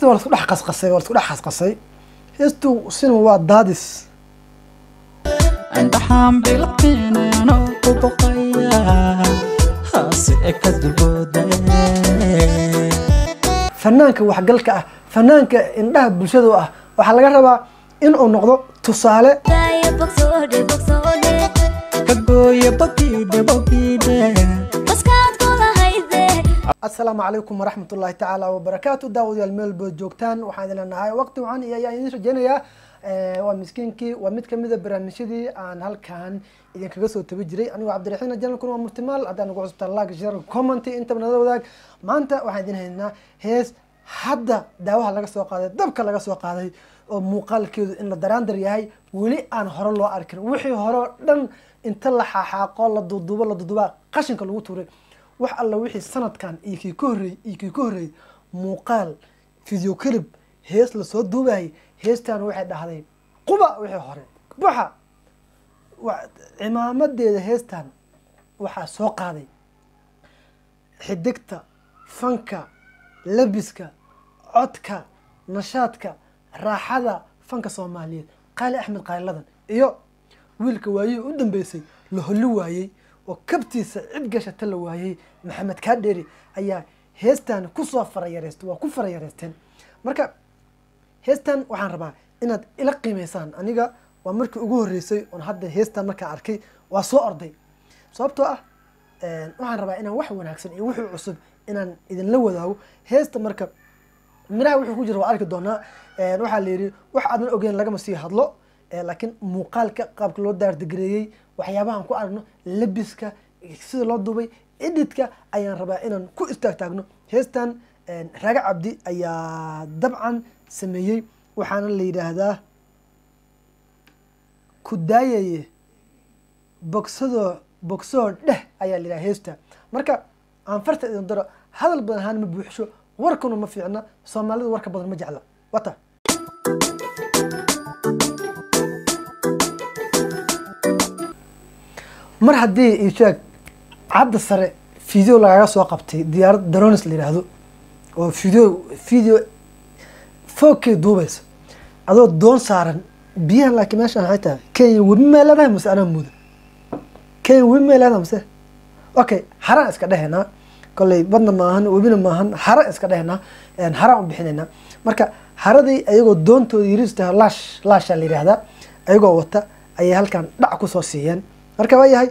waa lasku dhex qasqasay waa lasku dhex qasqasay heestu sina waa daadis indhaxaan bilaqinayano ku boqaya hase e ka dulbooda fanaanka waxgalka ah fanaanka indhaha bulshada u ah waxaa laga rabaa in uu noqdo tusaale Daya bogsoode bogsoode ka gooya bogiidhe bogiidhe baskaad kulahayde asalaamu calaykum waraxmat ullahi tacaala wabarakaatu daawadayaal meel bood joogtaan waxaan idin leenahay waqti wacan iyo ayaan idin rajeynayaa Eh, waa miskiinkii waa mid kamid a barnaamijyadii aan halkan idinkaga soo tabi jiray anigoo cabdiraxiin janalkuna waa murtimaal haddaan ugu cusubtaan like share comment intaba nala wadaag maanta waxaan idin haynaa hees hadda daawaha laga soo qaaday dabka laga soo qaaday oo muuqaalkeedu in la daraandar yahay weli aan hore loo arkin wixii hore oo dhan inta la xaaxaaqo la duuduubo la duuduubaa qashinka lagu tuuray wax alla wixii sanadkan iyo kii ka horreeyey iyo kii ka horreeyey muuqaal video clip hees lasoo duubayay heestan waxay dhahday quba wixii hore buxa wa- cimaamadeeda heestan waxaa soo qaaday xidigta fanka labiska codka nashaadka raaxada fanka soomaaliyeed qaali axmed qaaliladan iyo wiilka waayihii u dambeysay la holli waayey oo kabtiisa cid gashata la waayey maxamed kaadheeri ayaa heestan kusoo farayareystay waa ku farayareysteen marka heestan waxaan rabaa inaad ila qiimeysaan aniga waa markii ugu horreysay oon hadda heestan markaa arkay waa soo orday sababtoo ah waxaan rabaa inaan wax wanaagsan iyo wixii cusub inaan idinla wadaago heesta marka miraha wuxuu ku jira waa arki doonaa waxaa la yidhi wax aadan ogeyn lagama sii hadlo Eh, laakiin muuqaalka qaabka loo daardigareeyey waxyaabahan ku aragno labiska sida loo duubay edhitka ayaan rabaa inaan ku istaagtaagno heestan raaga cabdi ayaa dabcan sameeyey waxaana la yidhaahdaa ku daayaye bogsadoo bogsoo dheh ayaa la yidhaha heesta marka aan farta idin daro hadal badan ahaan ma buuxsho warkuna ma fiicna soomaalidu warka badan ma jecla wata mar haddii ii sheeg cadda sare video lagaga soo qabtay diyaarad drones la yidhaahdo oo video video foogkay duubaysa adoo doon saaran biyahan laakiin meeshaan waxay tahay kenya webi may leedahay mase anaa muuda kenya webi may leedahay mase okay haraan iska dhehaynaa kolley badna maahan webina maahan hara iska dhehaynaa haraan u bixinaynaa marka haradii ayagoo doontooda yirista laash laashaa la yidhaahdaa ayagoo wata ayay halkan dhac kusoo siiyeen marka waa yahay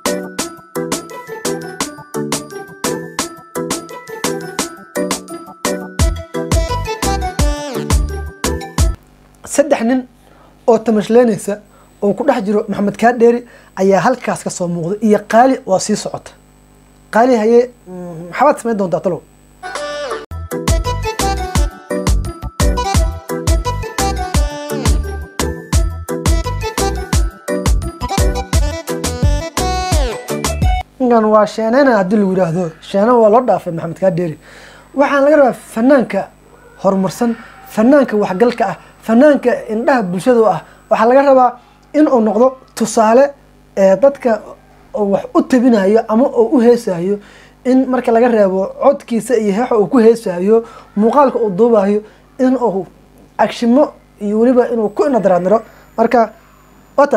saddex nin oo tamashleenaysa oo ku dhex jiro maxamed kaadheeri ayaa halkaas ka soo muuqda iyo qaali oo sii socota qaali haye mm, maxabaad samayn doontaa talow ninkan waa sheeneyna haddii lagu yidhaahdo sheena waa loo dhaafay maxamed kaadheeri waxaan laga rabaa fanaanka horumarsan fanaanka waxgalka ah fanaanka indhaha bulshada u ah waxaa laga rabaa in uu noqdo tusaale ee dadka oo wax u tabinayo ama oo u heesayo in marka laga reebo codkiisa iyo heexa uu ku heesayo muuqaalka uu duubayo in uu agshimo iyo weliba inuu ku inadaraadniro marka wata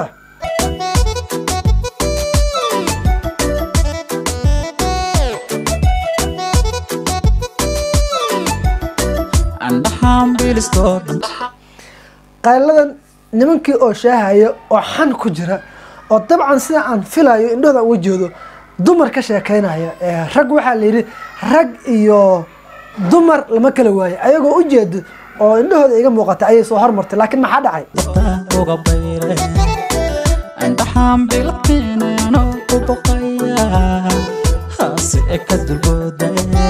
indhaxaan bilistoo qayladan nimankii oo shaahaya oo xan ku jira oo dabcan sida aan filayo indhahooda uga jeedo dumar ka sheekeynaya ee rag waxaa la yidhi rag iyo dumar lama kala waayo ayagoo u jeedo oo indhahooda iga muuqata ayay soo hormartay laakiin maxaa dhacay uga bayre indhaxaan bilaqinayano ku boqaya hase e ka dulbooda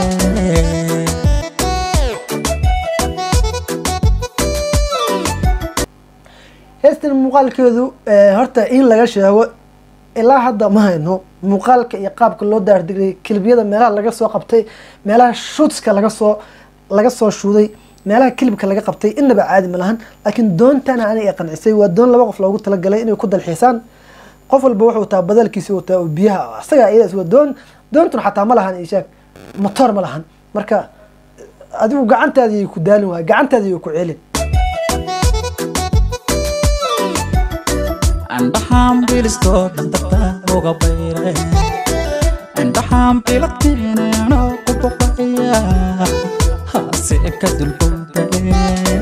heestan muuqaalkeedu eh, horta in laga sheego ilaa hadda ma hayno muuqaalka iyo qaabka loo daardigay kilibyada meelaha laga soo qabtay meelaha shootska laga soo laga soo shuuday meelaha kilibka laga qabtay inaba caadi ma lahan laakiin doontana aniga ay qancisay waa doon laba qof loogu talagalay inay ku dalxiisaan qof walba wuxuu wataa badalkiisi wataa oo biyaha isagaa iyadaas waa doon doontuna xataa ma lahan ishaag motoor ma lahan marka adigu gacantaadii ku daalin waay gacantaadii ku celin andhaxaan bilisto dhandarta uga bayre andhaxaan bilaqtiinanoo ku boqaya hase ka dulbowdae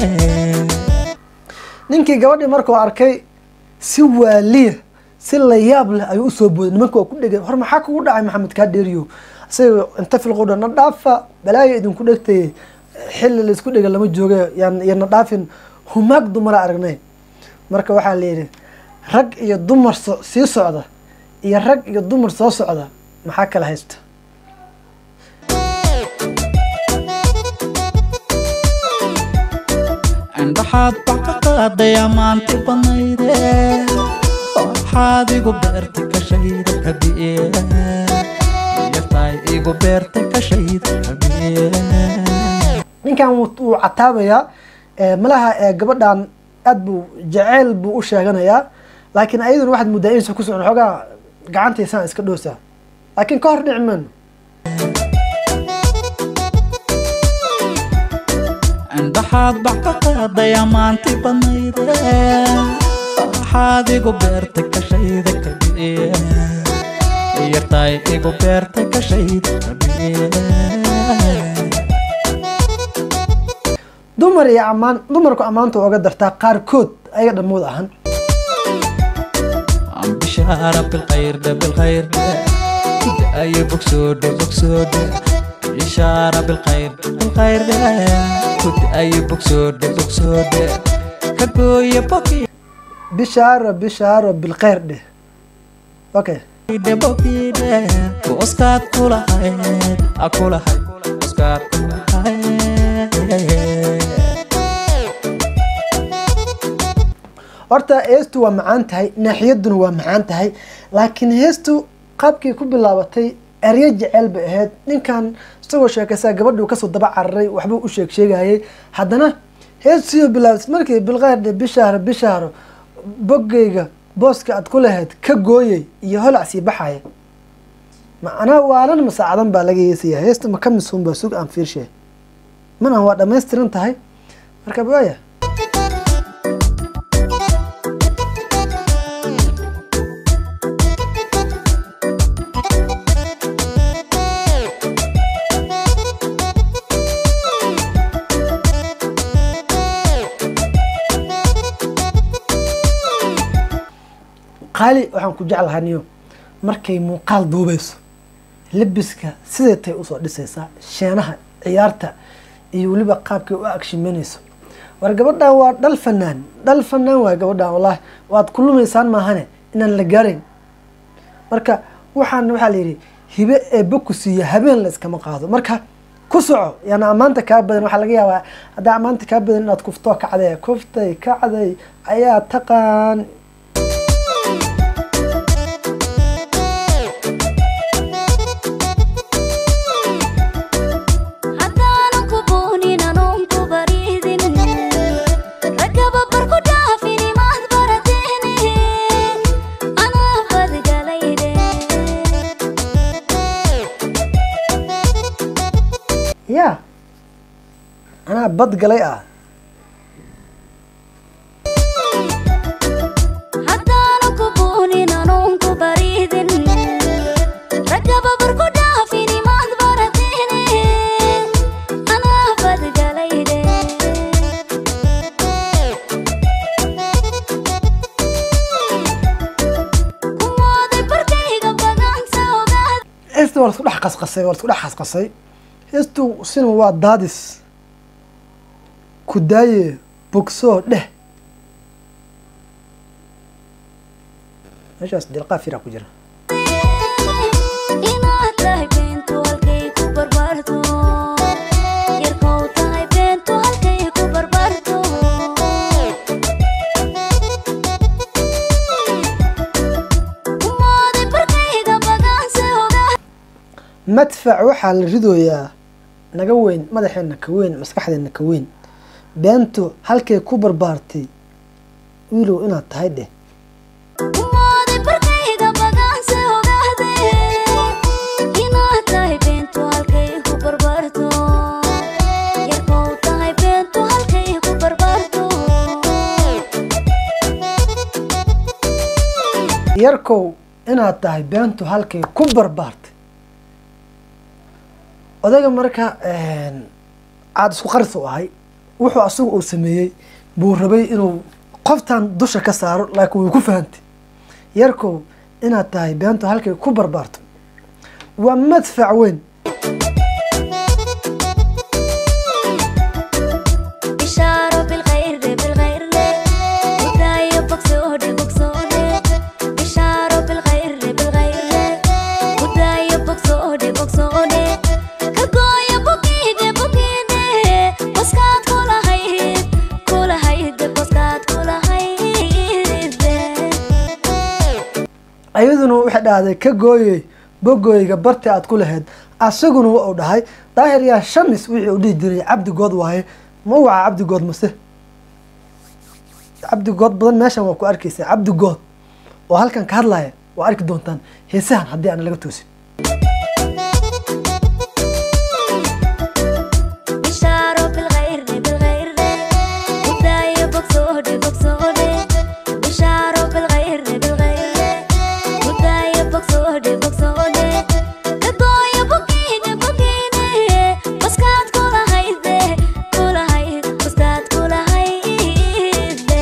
ninkii gabadhii markuu arkay si waaliya si layaab leh ayuu usoo booday nimanka waa ku dhegay hor maxaa kugu dhacay maxamed kaa dheeriyo isaga inta filqudha na dhaafa balaayo idinku dhegtay xilli laisku dhega lama jooga yaan yana dhaafin humaag dumara aragnay marka waxaa la yidhi rag iyo dumar so sii socda iyo rag iyo dumar soo socda maxaa kala haysta andhaxaad bax ka qaaday ammaanti badnayde waxaad igu beertay kashayda kabiye yartaay igu beertay kashayda kabiye ninkan wuu wuu cataabayaa ee, malaha ee, gabadhan aad buu jaceyl buu u sheeganayaa laakiin ayaduna waxaad muddaa inaysan ku socon xoogaa gacantaysaan iska dhoosaa laakiin ka hor dhici mayno andhaxaad bax ka qaaday ammaanti badnayde waxaad igu beertay kashayda kabiye yartaay igu beertay kashayda kabiye dumar iyo ammaan dumarku ammaanta waa uga dartaa qaarkood ayaga dhammood ahan بشارة بالخير ده بالخير ده أي بوكسود بوكسود إشارة بالخير بالخير ده كنت أي بوكسود بوكسود كقوية بوكي bishaaro bishaaro bilkheyr dheh okay ده بوكي ده بوسكات كل حيد أكل حيد بوسكات كل حيد horta heestu waa macaan tahay naaxiyaduna waa macaan tahay laakiin heestu qaabkii ku bilaabatay eryo jeceyl bay ahayd ninkan isagoo sheekaysaa gabadhuu kasoo daba cararay waxbuu u sheeg sheegayay haddana heestiioo bilaabatay markii bilkheyr dhe bishaaro bishaaro boggayga booska aad ku lahayd ka gooyay iyo holac sii baxaya macnaa waalan masaacadan baa laga heesaya heesta ma ka misuun baa sug aan fiirshe mana waa dhammaystiran tahay marka waaya qaali waxaan ku jeclahaa niyo markay muuqaal duubeyso lebiska siday tay usoo dhisaysaa sheenaha ciyaarta iyo weliba qaabkay u agshimanayso war gabadhan waa dhal fanaan dhal fanaan waay gabadhan wallaahi waad ku lumaysaan maahane inaan la gaarayn marka waxaan waxaa la yidhi hibe ee boku siiya habeen la iskama qaado marka ku soco yaana ammaanta kaa badan waxaa laga yaabaa haddaa ammaanta kaa badan inaad kuftoo kacday kuftay kacday ayaa taqaan haddaanan ku buunin anuun ku bariidin ragaba barku dhaafin imaad barateene anaa badgalayde ya anaa bad galay ah haddaanan ku buunin anuun ku bariidin ragaba barku dhaafin imaad barateene anaa badgalayde kumooday barkayga badansa ogaad heesta waa lasku dhex qasqasay waa lasku dhex qasqasay heestu sina waa daadis ku daaye bogsoo dheh meeshaas dilqaa firaa ku jira inaad tahay beentu halkay ku barbaarto yarkow tahay beentu halkay ku barbaarto umooday barkayga baganse ogaa madfac waxaa la ridooyaa naga weyn madaxeena ka weyn maskaxdeena ka weyn beentu halkay ku barbaartay wiilow inaad tahay dheh umooday barkayga baganse ogaade inaad tahay beentu halkay ku barbaarto yarkow inaad tahay beentu halkay ku barbaartay odayga marka aada isku qaris u ahay wuxuu asagu uu sameeyey buu rabay inuu qoftan dusha ka saaro laakiin way ku fahantay yarkow inaad tahay beentu halkay ku barbaarto waa madfac weyn bishaaro bilkhayre bilkhayre gudaayo bogsoodhe bogsoodhe bishaaro bilkhayre bilkhayre gudaayo bogsoodhe bogsoodhe kagooyo bukiide bukiide baskaad kulahayd kulahayde baskaad kulahayde ayaduna waxay dhahday ka gooyey bogooyga barti aad ku lahayd asaguna wa uu dhahay daahir yaa shamis wixii uu dhihi jiray cabdigood waaye ma waca cabdigood mase cabdigood badan meeshan waa ku arkeysa cabdigood oo halkan ka hadlaya waa arki doontaan heesahan haddii aan laga toosin bishaaro bilkhayre bilkhayre gudaayo bogsoodhe bogsoodhe bishaaro bilkhayre bilkhayre gudaayo bogsoodhe bogsoodhe kagooyo bukiide bukiide baskaad kulahayde kulahayd baskaad kulahayde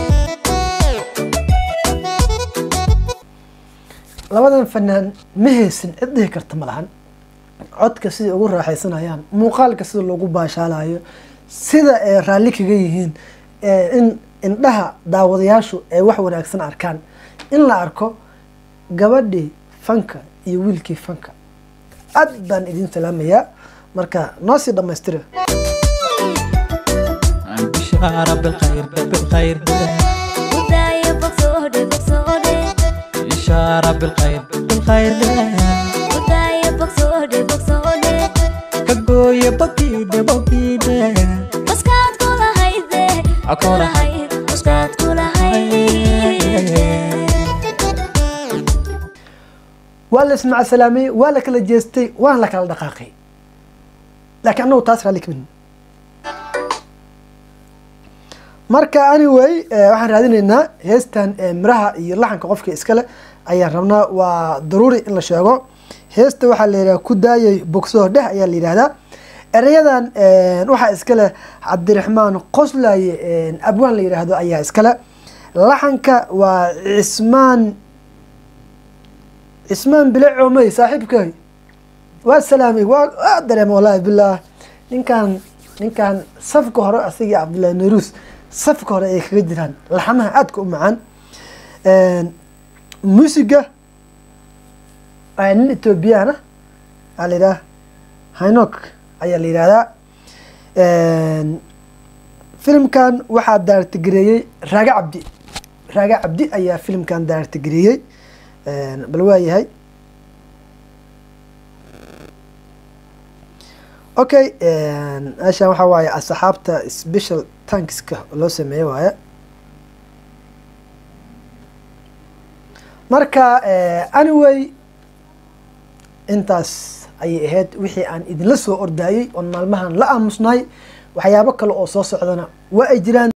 labadan fanaan ma heysin cid dhihi karta ma lahan codka siday ugu raaxaysanayaan muuqaalka sida loogu baashaalayo sida ay raalli kaga yihiin ee in indhaha daawadayaashu ay wax wanaagsan arkaan in la arko gabadhii fanka iyo wiilkii fanka aad baan idin salaamayaa marka noo sii dhammaystira bishaara bilkhayr bilkhayr gudaayo bogsoodhe bogsoodhe bishaara bilkhayr bilkhayr gudaayo bogsoodhe bogsoodhe ka gooye bokiide bokiide baskaad kulahayde kulahayd baskaad kulahayde waa la ismacsalaamay waa la kala jeestay waana la kala dhaqaaqay laakiin annagu taas raalli kamin marka anyway eh, waxaan raadinaynaa heestan eh, miraha iyo laxanka qofka iskale ayaan rabnaa waa daruuri in la sheego heesta waxaa la yidhaha ku daayay bogsoo dheh ayaa la yidhahdaa ereyadan eh, waxaa iskale cabdiraxmaan qoslaye eh, abwaan la yidhaahdo ayaa iskale laxanka waa cismaan cismaan bile coomey saaxiibkay waa salaamay waa waa dareema wallaahi bilaah ninkan ninkan safka hore asagii cabdullahi naruus safka hore ay kaga jiraan laxamaha aadka u macaan muusiga waa nin ethoobiyaana aa la yidhaha hinok ayaa la yidhahdaa filimkan waxaa daartigareeyey raaga cabdi raaga cabdi ayaa filimkan daartigareeyey bal waa yahay okay meeshan waxaa waaye asxaabta special tankska loo sameeye waaye marka anyway intaas ayay ahayd wixii aan idinla soo ordayey oon maalmahan la aamusnahay waxyaabo kale oo soo socdana waa ay jiraan